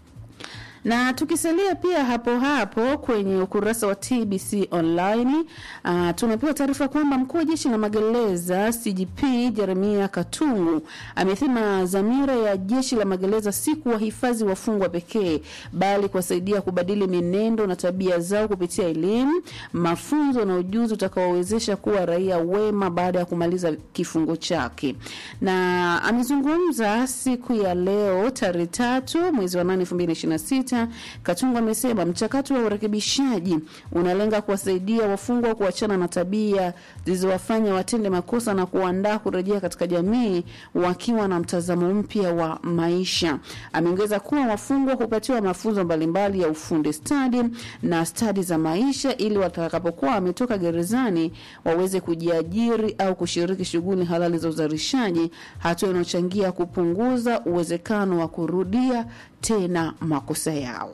Na tukisalia pia hapo hapo kwenye ukurasa wa TBC online uh, tumepewa taarifa kwamba mkuu wa jeshi la magereza CGP Jeremia Katungu amesema dhamira ya jeshi la magereza si kuwahifadhi wafungwa pekee, bali kuwasaidia kubadili mienendo na tabia zao kupitia elimu, mafunzo na ujuzi utakaowezesha kuwa raia wema baada ya kumaliza kifungo chake. Na amezungumza siku ya leo tarehe tatu mwezi wa nane elfu mbili na ishirini na sita Katungu amesema mchakato wa urekebishaji unalenga kuwasaidia wafungwa kuachana na tabia zilizowafanya watende makosa na kuandaa kurejea katika jamii wakiwa na mtazamo mpya wa maisha. Ameongeza kuwa wafungwa hupatiwa mafunzo mbalimbali ya ufundi stadi na stadi za maisha ili watakapokuwa wametoka gerezani waweze kujiajiri au kushiriki shughuli halali za uzalishaji, hatua inayochangia kupunguza uwezekano wa kurudia tena makosa yao.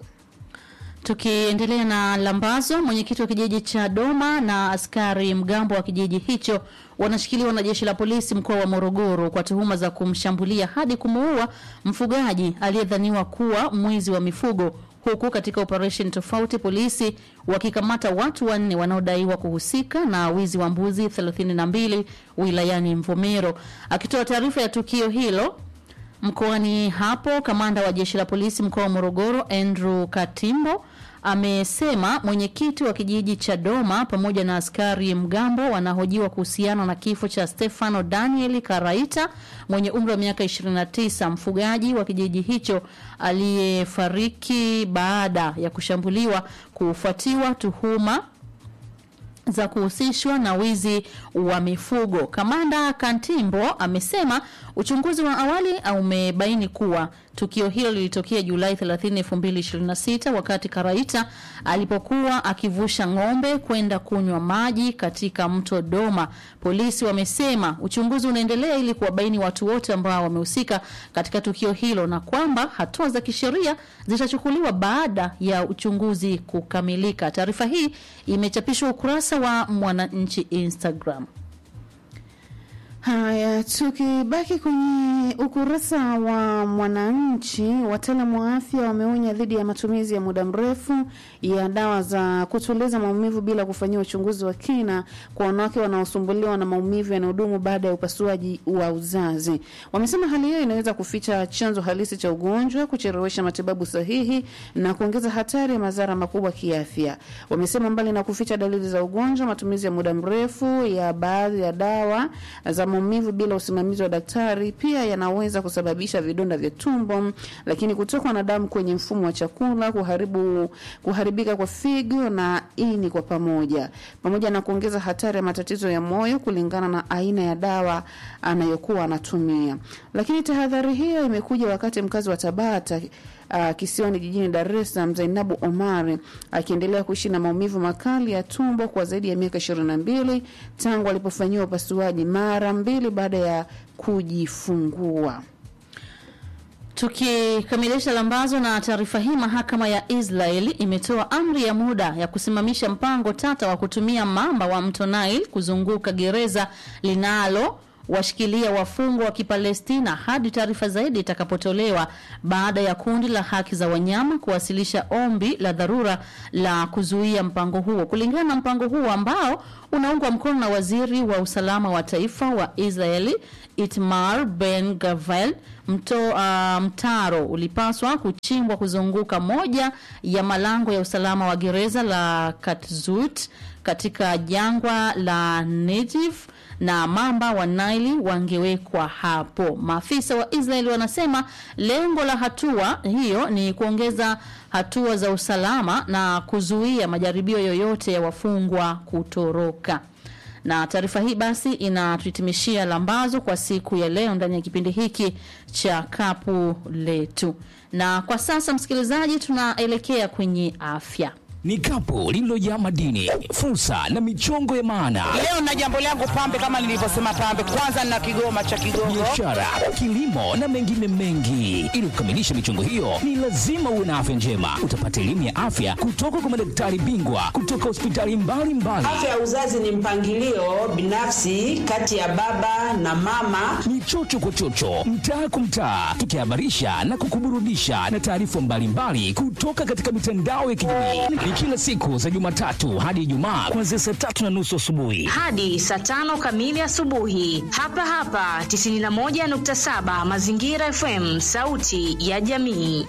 Tukiendelea na lambazo, mwenyekiti wa kijiji cha Doma na askari mgambo wa kijiji hicho wanashikiliwa na jeshi la polisi mkoa wa Morogoro kwa tuhuma za kumshambulia hadi kumuua mfugaji aliyedhaniwa kuwa mwizi wa mifugo huku katika operesheni tofauti polisi wakikamata watu wanne wanaodaiwa kuhusika na wizi wa mbuzi 32 wilayani Mvomero. Akitoa taarifa ya tukio hilo mkoani hapo, kamanda wa jeshi la polisi mkoa wa Morogoro Andrew Katimbo amesema mwenyekiti wa kijiji cha Doma pamoja na askari mgambo wanahojiwa kuhusiana na kifo cha Stefano Daniel Karaita mwenye umri wa miaka 29, mfugaji wa kijiji hicho aliyefariki baada ya kushambuliwa kufuatiwa tuhuma za kuhusishwa na wizi wa mifugo. Kamanda Kantimbo amesema uchunguzi wa awali umebaini kuwa tukio hilo lilitokea Julai 30, 2026 wakati Karaita alipokuwa akivusha ng'ombe kwenda kunywa maji katika mto Doma. Polisi wamesema uchunguzi unaendelea ili kuwabaini watu wote ambao wamehusika katika tukio hilo na kwamba hatua za kisheria zitachukuliwa baada ya uchunguzi kukamilika. Taarifa hii imechapishwa ukurasa wa Mwananchi Instagram. Haya, tukibaki kwenye ukurasa wa Mwananchi, wataalamu wa afya wameonya dhidi ya matumizi ya muda mrefu ya dawa za kutuliza maumivu bila kufanyia uchunguzi wa kina kwa wanawake wanaosumbuliwa na maumivu yanayodumu baada ya upasuaji wa uzazi. Wamesema hali hiyo inaweza kuficha chanzo halisi cha ugonjwa, kuchelewesha matibabu sahihi na kuongeza hatari ya madhara makubwa kiafya. Wamesema mbali na kuficha dalili za ugonjwa, matumizi ya muda mrefu ya baadhi ya dawa za maumivu bila usimamizi wa daktari pia yanaweza kusababisha vidonda vya tumbo, lakini kutokwa na damu kwenye mfumo wa chakula, kuharibu kuharibika kwa figo na ini kwa pamoja, pamoja na kuongeza hatari ya matatizo ya moyo kulingana na aina ya dawa anayokuwa anatumia. Lakini tahadhari hiyo imekuja wakati mkazi wa Tabata uh, kisiwani jijini Dar es Salaam Zainabu Omari akiendelea kuishi na maumivu makali ya tumbo kwa zaidi ya miaka ishirini na mbili tangu alipofanyiwa upasuaji mara mbili baada ya kujifungua. Tukikamilisha lambazo na taarifa hii, mahakama ya Israeli imetoa amri ya muda ya kusimamisha mpango tata wa kutumia mamba wa mto Nile kuzunguka gereza linalo washikilia wafungwa wa Kipalestina hadi taarifa zaidi itakapotolewa baada ya kundi la haki za wanyama kuwasilisha ombi la dharura la kuzuia mpango huo. Kulingana na mpango huo ambao unaungwa mkono na waziri wa usalama wa taifa wa Israeli Itmar Ben Gavir, mto uh, mtaro ulipaswa kuchimbwa kuzunguka moja ya malango ya usalama wa gereza la Katzut katika jangwa la Negev na mamba wa Naili wangewekwa hapo. Maafisa wa Israeli wanasema lengo la hatua hiyo ni kuongeza hatua za usalama na kuzuia majaribio yoyote ya wafungwa kutoroka. Na taarifa hii basi inatuhitimishia lambazo kwa siku ya leo ndani ya kipindi hiki cha kapu letu, na kwa sasa msikilizaji, tunaelekea kwenye afya. Ni kapu lililojaa madini, fursa na michongo ya maana, Leo na jambo langu pambe, kama nilivyosema pambe, kwanza na kigoma cha Kigogo. biashara, kilimo na mengine mengi. Ili kukamilisha michongo hiyo, ni lazima uwe na afya njema. Utapata elimu ya afya kutoka kwa madaktari bingwa kutoka hospitali mbalimbali. Afya ya uzazi ni mpangilio binafsi kati ya baba na mama. Ni chocho kwa chocho, mtaa kwa mtaa, tukihabarisha na kukuburudisha na taarifa mbalimbali kutoka katika mitandao ya kijamii. Ni kila siku za Jumatatu hadi Ijumaa kuanzia saa tatu na nusu asubuhi. hadi saa tano kamili asubuhi hapa hapa 91.7 Mazingira FM, sauti ya jamii.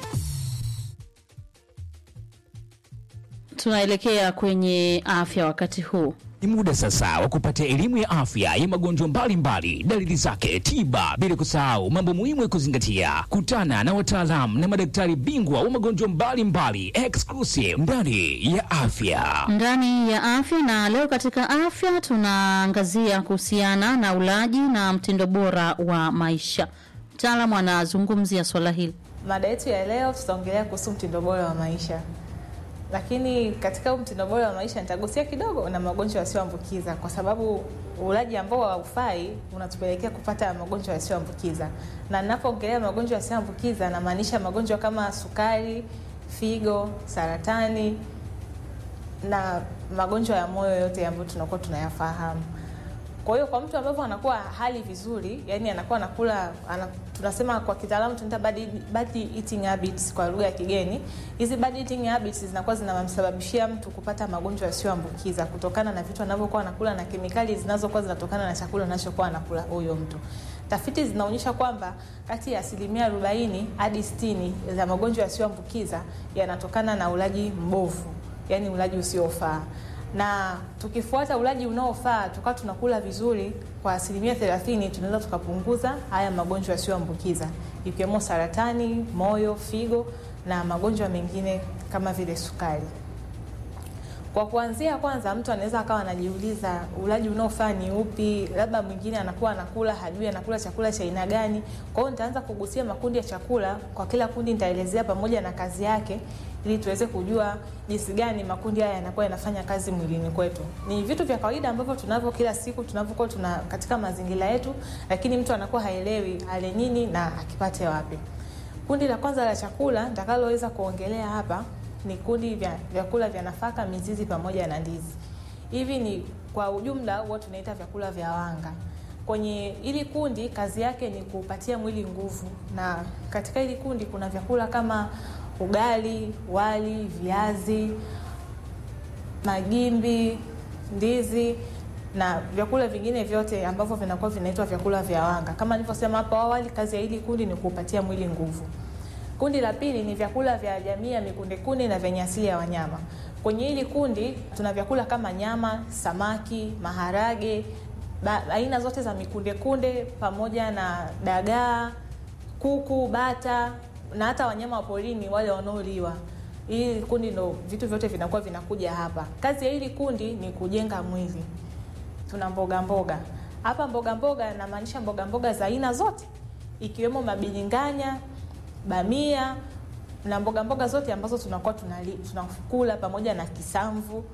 Tunaelekea kwenye afya wakati huu. Ni muda sasa wa kupata elimu ya afya ya magonjwa mbalimbali, dalili zake, tiba, bila kusahau mambo muhimu ya kuzingatia. Kutana na wataalamu na madaktari bingwa wa magonjwa mbalimbali, exclusive ndani ya afya. ndani ya afya na leo katika afya tunaangazia kuhusiana na ulaji na mtindo bora wa maisha. Mtaalamu anazungumzia swala hili. Mada yetu ya leo tutaongelea kuhusu mtindo bora wa maisha, lakini katika huu mtindo bora wa maisha nitagusia kidogo na magonjwa yasiyoambukiza, kwa sababu ulaji ambao haufai unatupelekea kupata magonjwa yasiyoambukiza. Na ninapoongelea magonjwa yasiyoambukiza, namaanisha magonjwa kama sukari, figo, saratani na magonjwa ya moyo yote ambayo tunakuwa tunayafahamu. Kwa hiyo kwa mtu ambavyo anakuwa hali vizuri, yani anakuwa anakula ana, tunasema kwa kitaalamu tunaita bad, bad eating habits kwa lugha ya kigeni. Hizi bad eating habits zinakuwa zinamsababishia mtu kupata magonjwa yasiyoambukiza kutokana na vitu anavyokuwa anakula na kemikali zinazokuwa zinatokana na chakula anachokuwa anakula huyo mtu. Tafiti zinaonyesha kwamba kati ya asilimia 40 hadi 60 za magonjwa yasiyoambukiza yanatokana na ulaji mbovu, yani ulaji usiofaa na tukifuata ulaji unaofaa tukawa tunakula vizuri kwa asilimia thelathini tunaweza tukapunguza haya magonjwa yasiyoambukiza ikiwemo saratani, moyo, figo na magonjwa mengine kama vile sukari. Kwa kuanzia, kwanza mtu anaweza akawa anajiuliza ulaji unaofaa ni upi? Labda mwingine anakuwa anakula hajui anakula chakula cha aina gani. Kwa hiyo nitaanza kugusia makundi ya chakula, kwa kila kundi nitaelezea pamoja na kazi yake ili tuweze kujua jinsi gani makundi haya yanakuwa yanafanya kazi mwilini kwetu. Ni vitu vya kawaida ambavyo tunavyo kila siku tunavyokuwa tuna katika mazingira yetu, lakini mtu anakuwa haelewi ale nini na akipate wapi. Kundi la kwanza la chakula nitakaloweza kuongelea hapa ni kundi vya vyakula vya nafaka, mizizi pamoja na ndizi. Hivi ni kwa ujumla huwa tunaita vyakula vya wanga. Kwenye hili kundi kazi yake ni kupatia mwili nguvu, na katika hili kundi kuna vyakula kama ugali, wali, viazi, magimbi, ndizi na vyakula vingine vyote ambavyo vinakuwa vinaitwa vyakula vya wanga. Kama nilivyosema hapo awali, kazi ya hili kundi ni kupatia mwili nguvu. Kundi la pili ni vyakula vya jamii ya mikundekunde na vyenye asili ya wanyama. Kwenye hili kundi tuna vyakula kama nyama, samaki, maharage, ba, aina zote za mikunde kunde pamoja na dagaa, kuku, bata na hata wanyama wa porini wale wanaoliwa. Hili kundi ndo vitu vyote vinakuwa vinakuja hapa. Kazi ya hili kundi ni kujenga mwili. Tuna mboga mboga hapa. Mboga mboga namaanisha mboga mboga za aina zote, ikiwemo mabilinganya, bamia na mboga mboga zote ambazo tunakuwa tunali, tunakula pamoja na kisamvu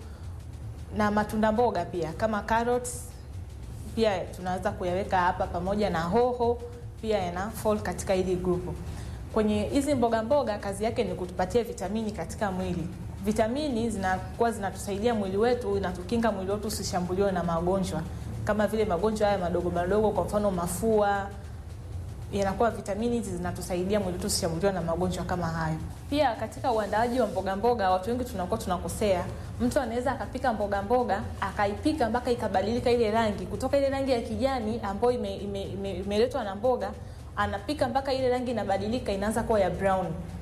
na matunda mboga pia kama carrots pia tunaweza kuyaweka hapa pamoja na hoho pia yana fall katika hili grupu. Kwenye hizi mboga mboga kazi yake ni kutupatia vitamini katika mwili. Vitamini zinakuwa zinatusaidia mwili wetu, inatukinga mwili wetu usishambuliwe na magonjwa kama vile magonjwa haya madogo madogo, kwa mfano mafua yanakuwa vitamini hizi zinatusaidia mwili wetu usishambuliwe na magonjwa kama hayo. Pia katika uandaaji wa mboga mboga, watu wengi tunakuwa tunakosea. Mtu anaweza akapika mboga mboga akaipika mpaka ikabadilika ile rangi kutoka ile rangi ya kijani ambayo imeletwa ime, ime, imeletwa na mboga, anapika mpaka ile rangi inabadilika inaanza kuwa ya brown.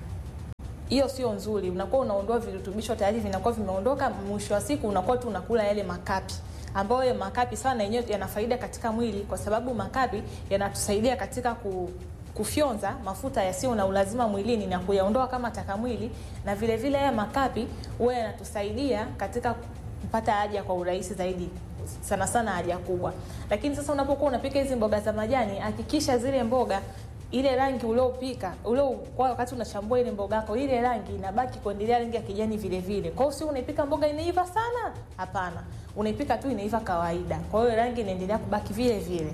Hiyo sio nzuri, unakuwa unaondoa virutubisho tayari vinakuwa vimeondoka. Mwisho wa siku unakuwa tu unakula yale makapi ambayo makapi sana yenyewe yana faida katika mwili, kwa sababu makapi yanatusaidia katika ku, kufyonza mafuta yasiyo na ulazima mwilini na kuyaondoa kama taka mwili, na vile vile haya makapi huwa yanatusaidia katika kupata haja kwa urahisi zaidi, sana sana haja kubwa. Lakini sasa unapokuwa unapika hizi mboga za majani, hakikisha zile mboga ile rangi uliopika ule kwa wakati unachambua ile mboga yako, ile rangi inabaki kuendelea rangi ya kijani vile vile. Kwa hiyo sio unaipika mboga inaiva sana, hapana, unaipika tu inaiva kawaida. Kwa hiyo rangi inaendelea kubaki vile vile,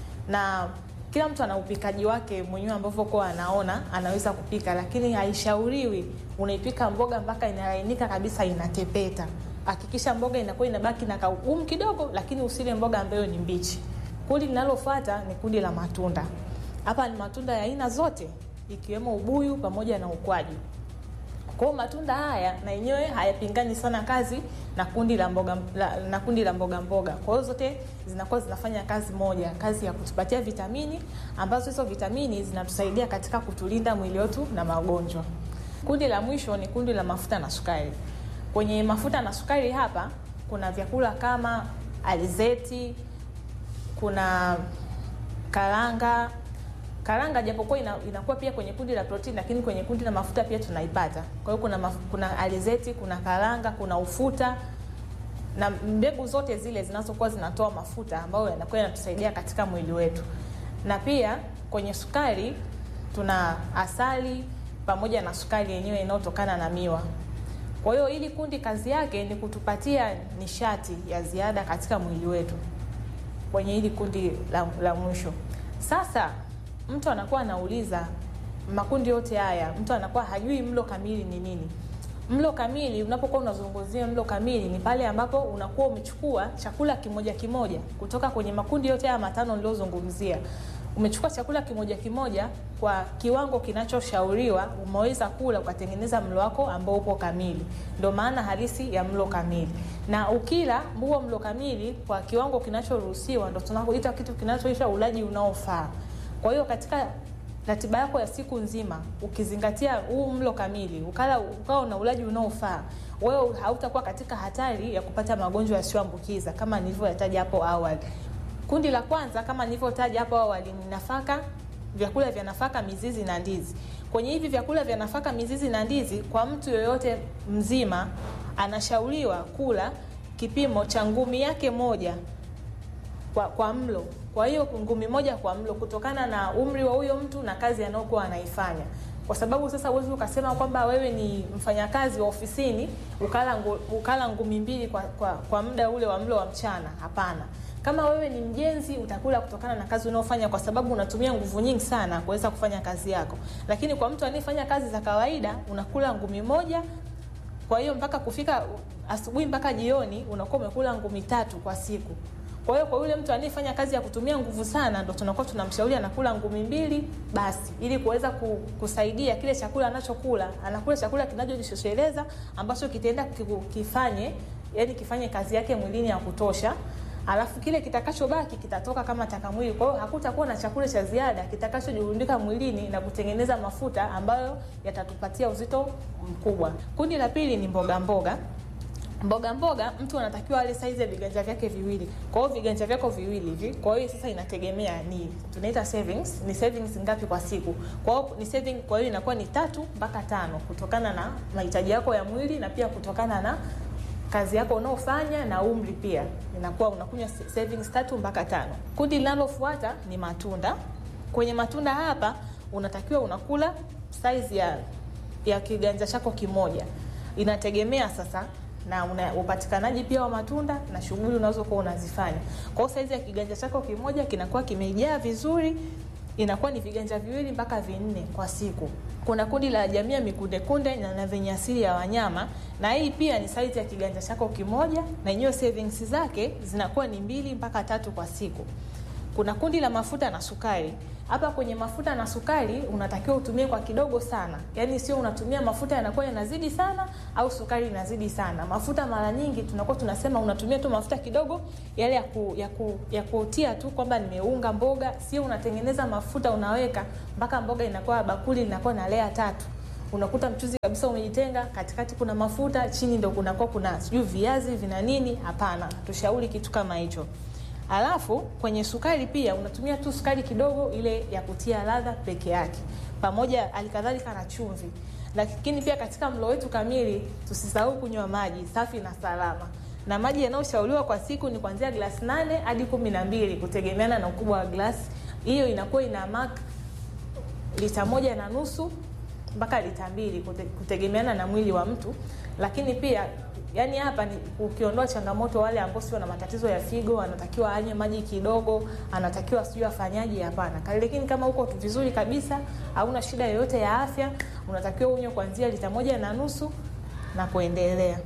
na kila mtu ana upikaji wake mwenyewe ambavyo kwa anaona anaweza kupika, lakini haishauriwi unaipika mboga mpaka inalainika kabisa, inatepeta. Hakikisha mboga inakuwa inabaki na kaugumu kidogo, lakini usile mboga ambayo ni mbichi. Kundi linalofuata ni kundi la matunda. Hapa ni matunda ya aina zote ikiwemo ubuyu pamoja na ukwaju. Kwa hiyo matunda haya na yenyewe hayapingani sana kazi na kundi la mboga la, na kundi la mboga mboga. Kwa hiyo zote zinakuwa zinafanya kazi moja, kazi ya kutupatia vitamini ambazo hizo vitamini zinatusaidia katika kutulinda mwili wetu na magonjwa. Kundi la mwisho ni kundi la mafuta na sukari. Kwenye mafuta na sukari hapa kuna vyakula kama alizeti, kuna karanga karanga japokuwa ina, inakuwa pia kwenye kundi la protini, lakini kwenye kundi la mafuta pia tunaipata. Kwa hiyo kuna maf, kuna alizeti, kuna karanga, kuna ufuta na mbegu zote zile zinazokuwa zinatoa mafuta ambayo yanakuwa yanatusaidia katika mwili wetu. Na pia kwenye sukari tuna asali pamoja na sukari yenyewe inayotokana na miwa. Kwa hiyo hili kundi kazi yake ni kutupatia nishati ya ziada katika mwili wetu kwenye hili kundi la, la mwisho. Sasa mtu anakuwa anauliza makundi yote haya, mtu anakuwa hajui mlo kamili ni nini. Mlo kamili, unapokuwa unazungumzia mlo kamili, ni pale ambapo unakuwa umechukua chakula kimoja kimoja kutoka kwenye makundi yote haya matano niliyozungumzia. Umechukua chakula kimoja kimoja kwa kiwango kinachoshauriwa, umeweza kula ukatengeneza mlo wako ambao upo kamili. Ndio maana halisi ya mlo kamili. Na ukila huo mlo kamili kwa kiwango kinachoruhusiwa, ndio tunakoita kitu kinachoitwa ulaji unaofaa. Kwa hiyo katika ratiba yako ya siku nzima ukizingatia huu mlo kamili, ukala ukawa na ulaji unaofaa, wewe hautakuwa katika hatari ya kupata magonjwa yasiyoambukiza kama nilivyoyataja hapo awali. Kundi la kwanza kama nilivyotaja hapo awali ni nafaka, vyakula vya nafaka, mizizi na ndizi. Kwenye hivi vyakula vya nafaka, mizizi na ndizi, kwa mtu yoyote mzima anashauriwa kula kipimo cha ngumi yake moja kwa, kwa mlo. Kwa hiyo ngumi moja kwa mlo, kutokana na umri wa huyo mtu na kazi anayokuwa anaifanya, kwa sababu sasa uwezi ukasema kwamba wewe ni mfanyakazi wa ofisini ukala, ngu, ukala ngumi mbili kwa, kwa, kwa muda ule wa mlo wa mchana. Hapana. Kama wewe ni mjenzi utakula kutokana na kazi unayofanya, kwa sababu unatumia nguvu nyingi sana kuweza kufanya kazi yako. Lakini kwa mtu anayefanya kazi za kawaida unakula ngumi moja, kwa hiyo mpaka kufika asubuhi mpaka jioni unakuwa umekula ngumi tatu kwa siku. Kwa hiyo kwa yule mtu anayefanya kazi ya kutumia nguvu sana, ndo tunakuwa tunamshauri anakula ngumi mbili basi, ili kuweza kusaidia kile chakula anachokula, anakula chakula kinachojitosheleza ambacho kitaenda kifanye, yani kifanye kazi yake mwilini ya kutosha alafu kile kitakachobaki kitatoka kama taka mwili. Kwa hiyo hakutakuwa na chakula cha ziada kitakachojirundika mwilini na kutengeneza mafuta ambayo yatatupatia uzito mkubwa. Kundi la pili ni mboga mboga. mboga mboga mtu anatakiwa ale saizi ya viganja vyake viwili kwa hiyo viganja vyako viwili hivi kwa hiyo sasa inategemea ni tunaita savings ni savings ngapi kwa siku kwa hiyo ni saving kwa hiyo inakuwa ni tatu mpaka tano kutokana na mahitaji yako ya mwili na pia kutokana na kazi yako unaofanya na umri pia inakuwa unakunywa savings tatu mpaka tano kundi linalofuata ni matunda kwenye matunda hapa unatakiwa unakula size ya ya kiganja chako kimoja inategemea sasa na una, upatikanaji pia wa matunda na shughuli unazokuwa unazifanya kwa hiyo saizi ya kiganja chako kimoja kinakuwa kimejaa vizuri inakuwa ni viganja viwili mpaka vinne kwa siku kuna kundi la jamii ya mikundekunde na, na venye asili ya wanyama na hii pia ni saizi ya kiganja chako kimoja na yenyewe savings zake zinakuwa ni mbili mpaka tatu kwa siku kuna kundi la mafuta na sukari hapa kwenye mafuta na sukari unatakiwa utumie kwa kidogo sana yaani sio unatumia mafuta yanakuwa yanazidi sana au sukari inazidi sana mafuta mara nyingi tunakuwa tunasema unatumia tu mafuta kidogo yale ya, ku, ya, ku, ya kutia tu kwamba nimeunga mboga sio unatengeneza mafuta unaweka mpaka mboga inakuwa bakuli linakuwa na lea tatu unakuta mchuzi kabisa umejitenga katikati kuna mafuta chini ndo kunakuwa kuna sijui viazi vina nini hapana tushauri kitu kama hicho alafu kwenye sukari pia unatumia tu sukari kidogo ile ya kutia ladha peke yake pamoja alikadhalika na chumvi lakini pia katika mlo wetu kamili tusisahau kunywa maji safi na salama na maji yanayoshauriwa kwa siku ni kuanzia glasi nane hadi kumi na mbili kutegemeana na ukubwa wa glasi hiyo inakuwa ina mak lita moja na nusu mpaka lita mbili kute, kutegemeana na mwili wa mtu lakini pia yani hapa ni ukiondoa changamoto wale ambao sio na matatizo ya figo anatakiwa anywe maji kidogo anatakiwa sijui afanyaje hapana lakini kama uko vizuri kabisa hauna shida yoyote ya afya unatakiwa unywe kuanzia lita moja na nusu na kuendelea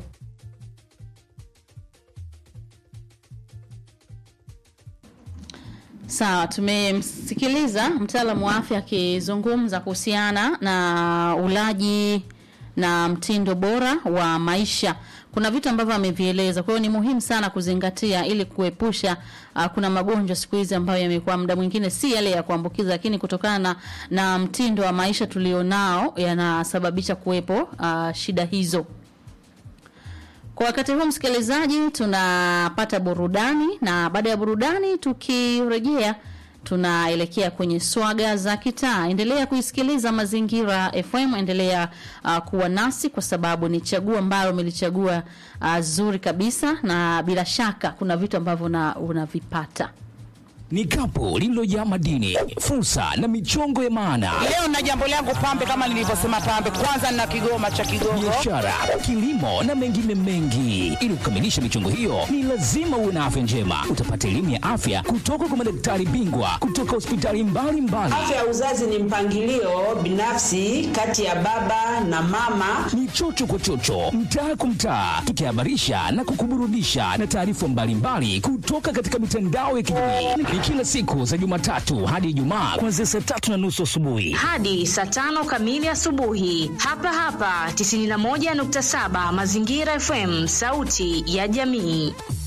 Sawa, tumemsikiliza mtaalamu wa afya akizungumza kuhusiana na ulaji na mtindo bora wa maisha. Kuna vitu ambavyo amevieleza, kwa hiyo ni muhimu sana kuzingatia ili kuepusha uh, kuna magonjwa siku hizi ambayo yamekuwa muda mwingine si yale ya kuambukiza, lakini kutokana na, na mtindo wa maisha tulionao yanasababisha kuwepo uh, shida hizo. Kwa wakati huu msikilizaji, tunapata burudani na baada ya burudani tukirejea tunaelekea kwenye swaga za kitaa. Endelea kuisikiliza Mazingira FM, endelea uh, kuwa nasi kwa sababu ni chaguo ambalo umelichagua uh, zuri kabisa, na bila shaka kuna vitu ambavyo una- unavipata Ni kapu lililojaa madini, fursa na michongo ya maana, Leo na jambo langu pambe, kama nilivyosema pambe, kwanza nina kigoma cha Kigogo. biashara, kilimo na mengine mengi. Ili kukamilisha michongo hiyo, ni lazima uwe na afya njema. Utapata elimu ya afya kutoka kwa madaktari bingwa kutoka hospitali mbalimbali. Afya ya uzazi ni mpangilio binafsi kati ya baba na mama. Ni chocho kwa chocho, mtaa kwa mtaa, tukihabarisha na kukuburudisha na taarifa mbalimbali kutoka katika mitandao ya kijamii. Ni kila siku za Jumatatu hadi Ijumaa kuanzia saa tatu na nusu asubuhi. hadi saa tano kamili asubuhi hapa hapa 91.7 Mazingira FM, sauti ya jamii.